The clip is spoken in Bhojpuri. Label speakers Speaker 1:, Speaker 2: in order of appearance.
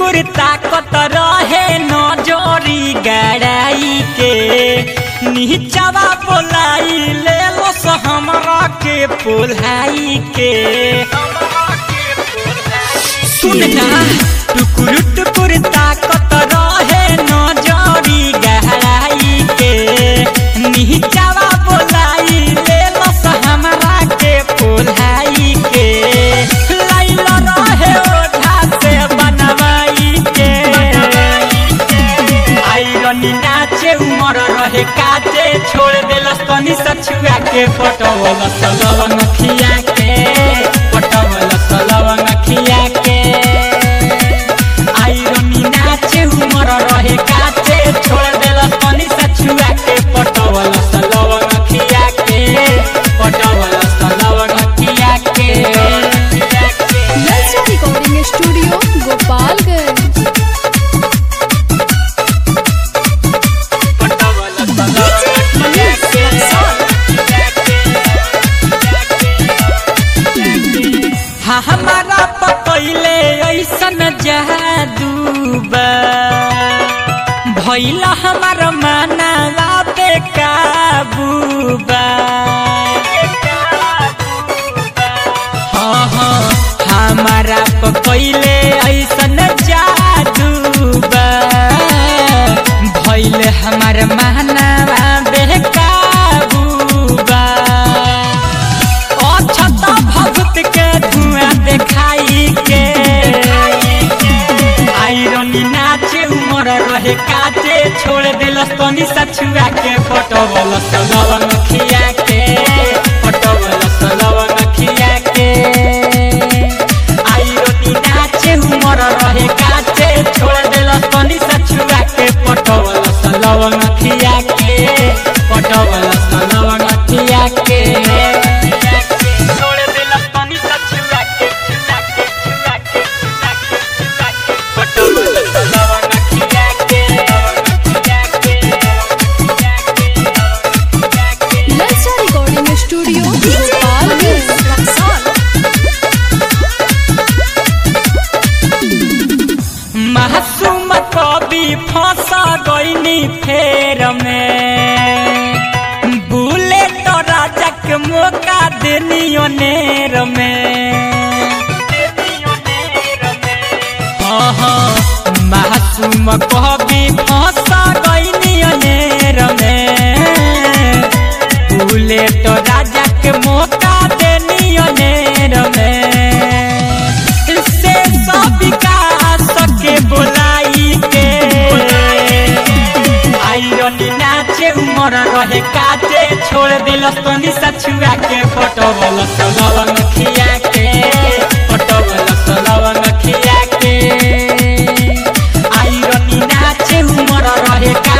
Speaker 1: टुकुर ताकत रहे नजरी गड़ाई के नीचवा बोलाई ले लो हमरा के पोलाई के सुनना टुकुर टुकुर ताकत रहे नजरी गहराई के नीचवा बोलाई ले लो हमरा के पोलाई के लाइल रहे ओझा से बनवाई के आइरनी नाचे उमर रहे काटे छोड़ देलस तनी सछुआ के पटवल सलवन खिया के पटवल सलवन खिया के आइरनी नाचे उमर रहे काटे छोड़ देलस तनी सछुआ के पटवल सलवन खिया के पटवल सलवन खिया के
Speaker 2: नलसा रिकॉर्डिंग स्टूडियो गोपालगंज
Speaker 1: हाँ हमारा पकैले ऐसन जादू बा भैला हमार मानवा पे काबू बा हाँ हाँ हमारा पकैले ऐसन जादू बा भैले हमार मानवा बेकाबू बा अछत भभूत के धुआं देखाई के आइरनी नाचे उमर रहे काटे छोड़ दिलस तनी सछुआ के पटवल सलवन खिया के पटवल सलवन खिया के आइरनी नाचे उमर रहे काटे छोड़ दिलस तनी सछुआ के पटवल सलवन खिया के पटवल सलवन खिया के छोड़ दिलस तनी सछुआ के छुआ के छुआ के छुआ के छुआ के पटवल सलवन खिया के खिया के खिया के
Speaker 2: नलसा रिकॉर्डिंग स्टूडियो गोपालगंज
Speaker 1: मासूम कवि फंसा गईनी फेर में बुलेट राजा के मौका देनी ओनेर में हाँ हाँ मासूम कवि फंसा गईनी ओनेर में बुलेट राजा के मौका देनी ओनेर में से सब विकास के बोलाई के आइरनी नाचे उमर रहे काटे छोड़ दिलस तनी सछुआ के पटवल सलवन खिया के पटवल सलवन खिया के आइरनी नाचे उमर रहे का